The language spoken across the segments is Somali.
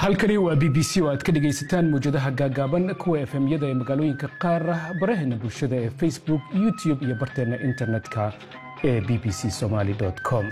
halkani waa b b c oo aad ka dhegaysataan mawjadaha gaagaaban kuwa efemyada ee magaalooyinka qaar baraheena bulshada ee facebook youtube iyo barteenna internet-ka ee b b c somaali com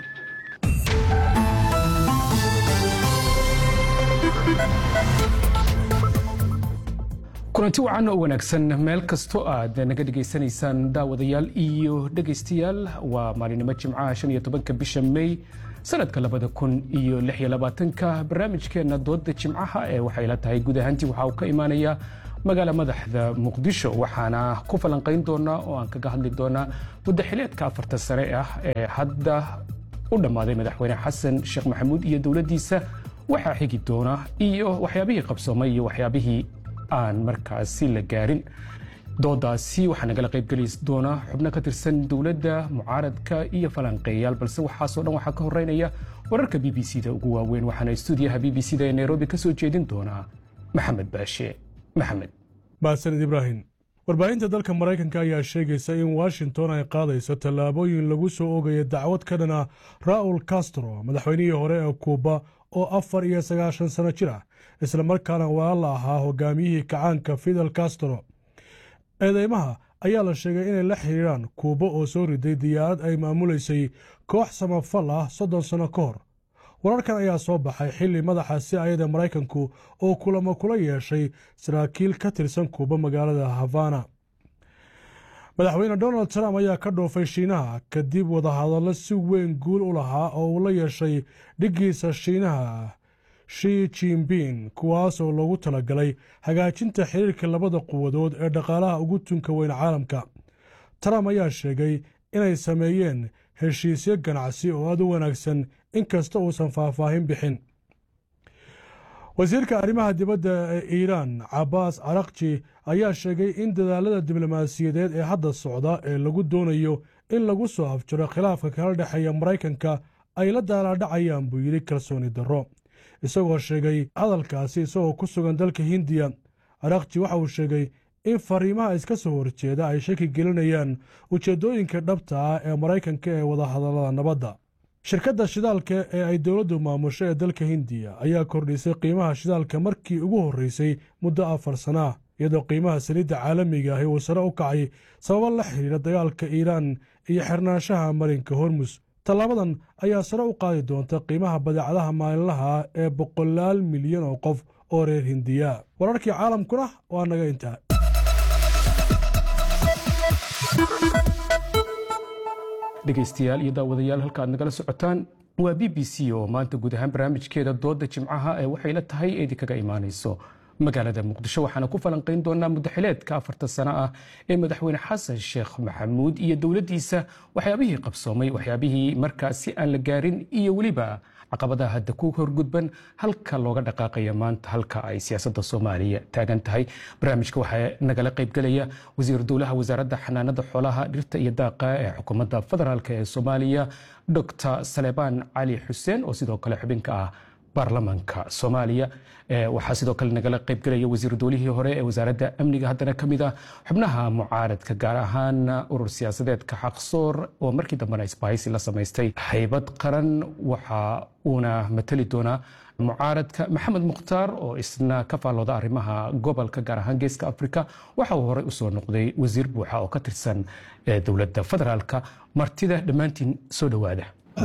kulanti wacan oo wanaagsan meel kastoo aad naga dhegaysanaysaan daawadayaal iyo dhegaystayaal waa maalinimo jimcaha shan iyo tobanka bisha may sanadka labada kun iyo lix iyo labaatanka barnaamijkeenna dooda jimcaha ee waxay la tahay guud ahaantii waxa uu ka imaanaya magaala madaxda muqdisho waxaana ku falanqayn doonaa oo aan kaga hadli doonaa muddaxileedka afarta sare ah ee hadda u dhammaaday madaxweyne xasan sheekh maxamuud iyo dowladdiisa waxaa xigi doona iyo waxyaabihii qabsoomay iyo waxyaabihii aan markaasi la gaarin doodaasi waxaa nagala qaybgeli doona xubno ka tirsan dowladda mucaaradka iyo falanqeeyayaal balse waxaasoo dhan waxaa ka horeynaya wararka b b c da ugu waaweyn waxaana stuudiyaha b b c da ee nairobi ka soo jeedin doonaa maxamed baashe maxamed mahadsanid ibraahim warbaahinta dalka maraykanka ayaa sheegaysa in washington ay qaadayso tallaabooyin lagu soo oogaya dacwad ka dhana raul castro madaxweynihii hore ee kuuba oo afar iyo sagaashan sano jir ah islamarkaana walaal la ahaa hogaamiyihii kacaanka fidel castro eedeymaha ayaa la sheegay inay la xiriiraan kuuba oo soo riday diyaarad ay maamulaysay koox samafal ah soddon sanno ka hor wararkan ayaa soo baxay xilli madaxa si ayada maraykanku oo kulamo kula yeeshay saraakiil ka tirsan kuuba magaalada havana madaxweyne donald trump ayaa ka dhoofay shiinaha kadib wadahadallo si weyn guul u lahaa oo uu la yeeshay dhiggiisa shiinaha shi jinbin kuwaas oo loogu talagalay hagaajinta xiriirka labada quwadood ee dhaqaalaha ugu tunka weyn caalamka trump ayaa sheegay inay sameeyeen heshiisyo ganacsi oo aad u wanaagsan inkasta uusan faahfaahin bixin wasiirka arrimaha dibadda ee iiraan cabaas carakji ayaa sheegay in dadaalada diblomaasiyadeed ee hadda socda ee lagu doonayo in lagu soo afjiro khilaafka kala dhexeeya maraykanka ay la daalaadhacayaan buu yidhi kalsooni darro isagoo sheegay hadalkaasi isagoo ku sugan dalka hindiya arakji waxa uu sheegay in fariimaha iska soo horjeeda ay shaki gelinayaan ujeeddooyinka dhabta ah ee maraykanka ee wadahadallada nabadda shirkadda shidaalka ee ay dowladdu maamusho ee dalka hindiya ayaa kordhisay qiimaha shidaalka markii ugu horreysay muddo afar sana ah iyadoo qiimaha saliidda caalamiga ahi uu sare u kacay sababo la xidhiira dagaalka iiraan iyo xirnaanshaha marinka hormus tallaabadan ayaa sare u qaadi doonta qiimaha badeecadaha maalinlaha ee boqolaal milyan oo qof oo reer hindiya wararkii caalamkuna waa naga intaa dhegaystayaal iyo daawadayaal halka aad nagala socotaan waa b b c oo maanta guud ahaan barnaamijkeeda dooda jimcaha ee waxay la tahay eedi kaga imaanayso magaalada muqdisho waxaana ku falanqayn doonaa muddaxileedka afarta sano ah ee madaxweyne xasan sheekh maxamuud iyo dowladdiisa waxyaabihii qabsoomay waxyaabihii markaasi aan la gaarin iyo weliba caqabadaha hadda ku horgudban halka looga dhaqaaqaya maanta halka ay siyaasadda soomaaliya taagan tahay barnaamijka waxaa nagala qaybgelaya wasiir dowlaha wasaaradda xanaanada xoolaha dhirta iyo daaqa ee xukuumadda federaalk ee soomaaliya docr salebaan cali xuseen oo sidoo kale xubinka ah baarlamaanka soomaaliya waxaa sidoo kale nagala qaybgelaya wasiir dowlihii hore ee wasaaradda amniga haddana ka mid ah xubnaha mucaaradka gaar ahaan urur siyaasadeedka xaqsoor oo markii dambena isbahaysi la samaystay haybad qaran waxa uuna matali doonaa mucaaradka maxamed mukhtaar oo isna ka faallooda arrimaha gobolka gaar ahaan geeska afrika waxa uu horey usoo noqday wasiir buuxa oo ka tirsan dowladda federaalka martida dhammaantiin soo dhowaada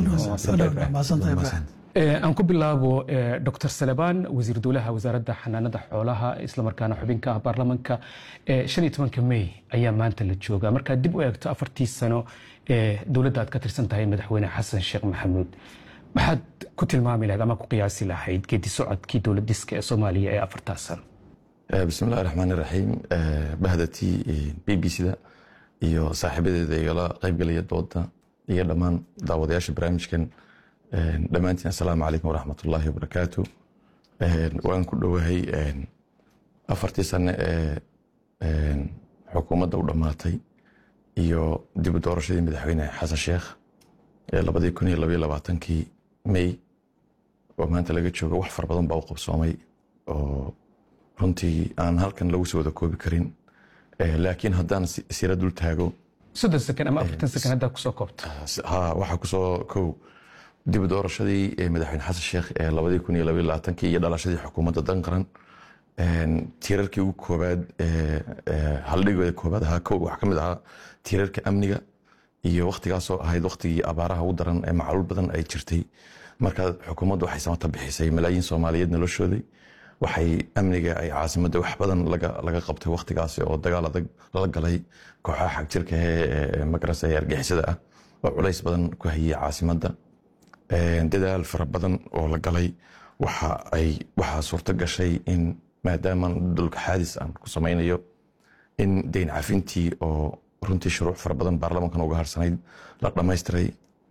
aan ku bilaabo dr salebaan wasiir dowlaha wasaaradda xanaanada xoolaha islamarkaana xubinka ah baarlamanka shan iyo tobanka may ayaa maanta la joogaa markaad dib u eegto afartii sano ee dowladda aad ka tirsan tahay madaxweyne xasan sheekh maxamuud maxaad ku tilmaami lahayd ama ku qiyaasi lahayd geedi socodkii dowlad dhiska ee soomaaliya ee afartaas sano bismillahi raxmaan iraxiim bahdatii b b c da iyo saaxiibadeeda igala qaybgelaya dooda iyo dhammaan daawadayaasha barnaamijkan dhammaantiin assalaamu calaykum waraxmat ullaahi wabarakaatu waan ku dhowahay afartii sane ee xukuumadda u dhammaatay iyo dib u doorashadii madaxweyne xasan sheekh ee labadii kun iyo labaiyo labaatankii may oo maanta laga joogo wax fara badan baa u qabsoomay oo runtii aan halkan lagu soo wada koobi karin laakiin haddaan sira dul taago soddon sekan ama afartan sekan haddaa kusoo koobta ha waxaa kusoo kow dib doorashadii madaxweyne xasan sheekh ee labadii kun iyo labaiyo labaatankii iyo dhalashadii xukuumadda dan qaran tiirarkii ugu koobaad haldhigooda koobaad ahaa kow waxaa ka mid ahaa tiirarka amniga iyo waktigaasoo ahayd waktigii abaaraha ugu daran ee macluul badan ay jirtay marka xukuumaddu waxay samata bixisay malaayiin soomaaliyeed noloshooday waxay amniga ay caasimadda wax badan laga qabtay waktigaasi oo dagaal adag lala galay kooxaha xagjirka ee magarasa ee argixisada ah oo culays badan ku hayay caasimadda dadaal fara badan oo la galay waxaa suurto gashay in maadaama dhulka xaadis aan ku samaynayo in deyn cafintii oo runtii shuruuc fara badan baarlamankan uga harsanayd la dhammaystiray